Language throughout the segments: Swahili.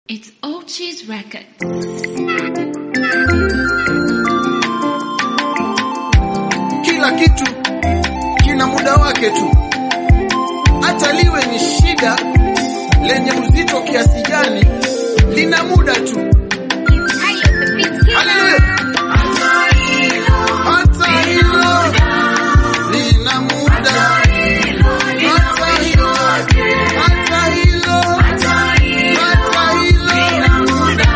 It's Ochi's Records. Kila kitu kina muda wake tu, hata liwe ni shida lenye uzito kiasi gani, lina muda tu. Haleluya! Hata hilo lina muda, hata hilo, hata hilo, hata hilo lina muda,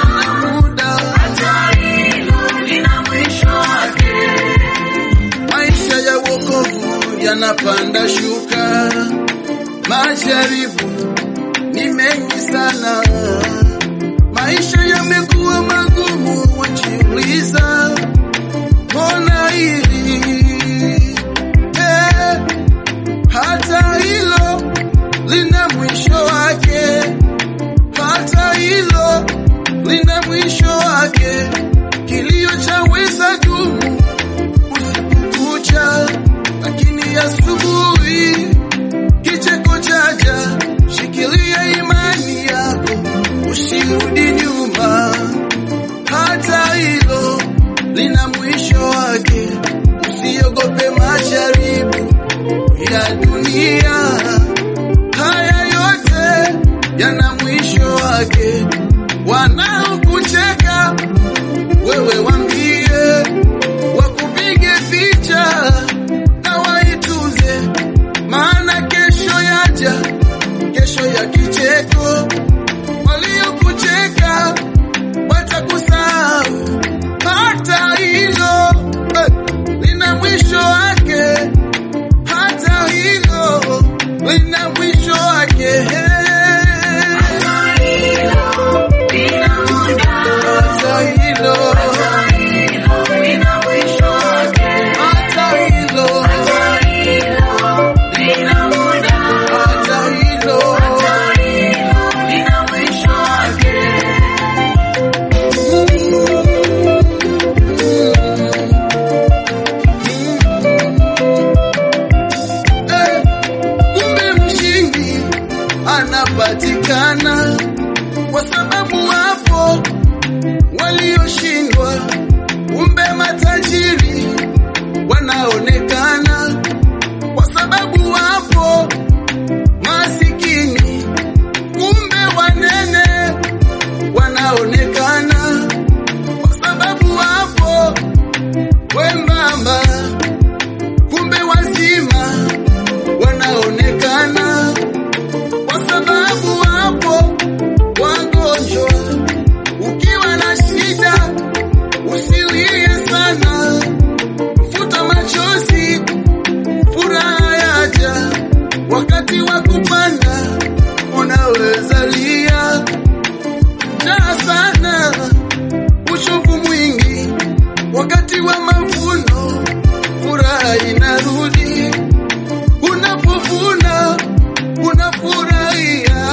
Maisha ya wokovu yanapanda shuka, majaribu ni mengi sana, maisha yamekuwa magumu, wajiuliza mbona hili eh, hata hilo lina mwisho wake, hata hilo lina mwisho wake, kilio chaweza dumu usiku kucha, lakini asubuhi kicheko chaja. Shikilia imani yako, usirudi nyuma, hata hilo lina mwisho wake. Usiogope majaribu ya dunia, haya yote yana mwisho wake. Wanaokucheka wewe wambie wakupige picha na waituze, maana kesho yaja, kesho ya kicheko. Waliokucheka watakusahau, hata hilo eh, lina mwisho wake, hata hilo lina mwisho wake. Hata hilo, hata hilo, hata hilo, Eh, kumbe mshindi anapatikana kwa sababu wapo walioshindwa, kumbe matajiri wanaonekana kwa sababu wapo masikini, kumbe wanene wanaonekana kwa sababu wapo wembamba, kumbe wazima wanaonekana kwa sababu wapo wagonjwa. Ukiwa na shida usilie sana, futa machozi, furaha yaja wakati wa kupanda. Unaweza lia njaa sana, uchovu mwingi, wakati wa mavuno furaha inarudi. Unapovuna unafurahia.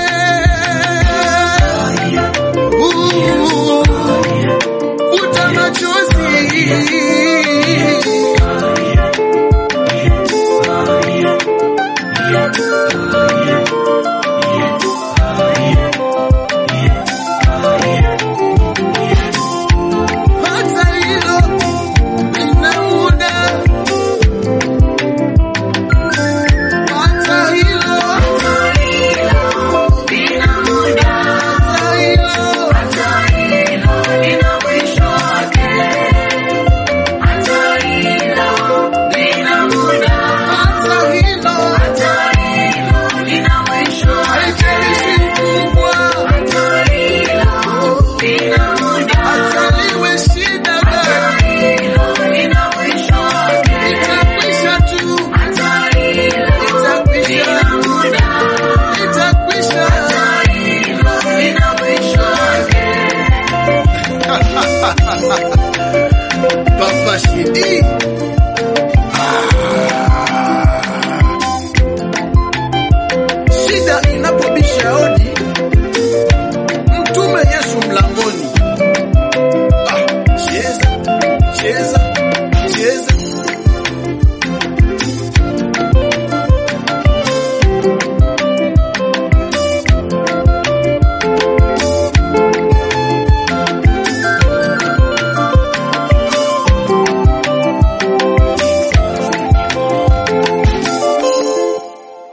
Hey. Uh, Futa machozi. Hata hilo lina muda. Hata hilo, hata hilo, hata hilo. Haijalishi mkubwa, hata liwe shida gani, itakwisha tu, itakwisha, itakwisha.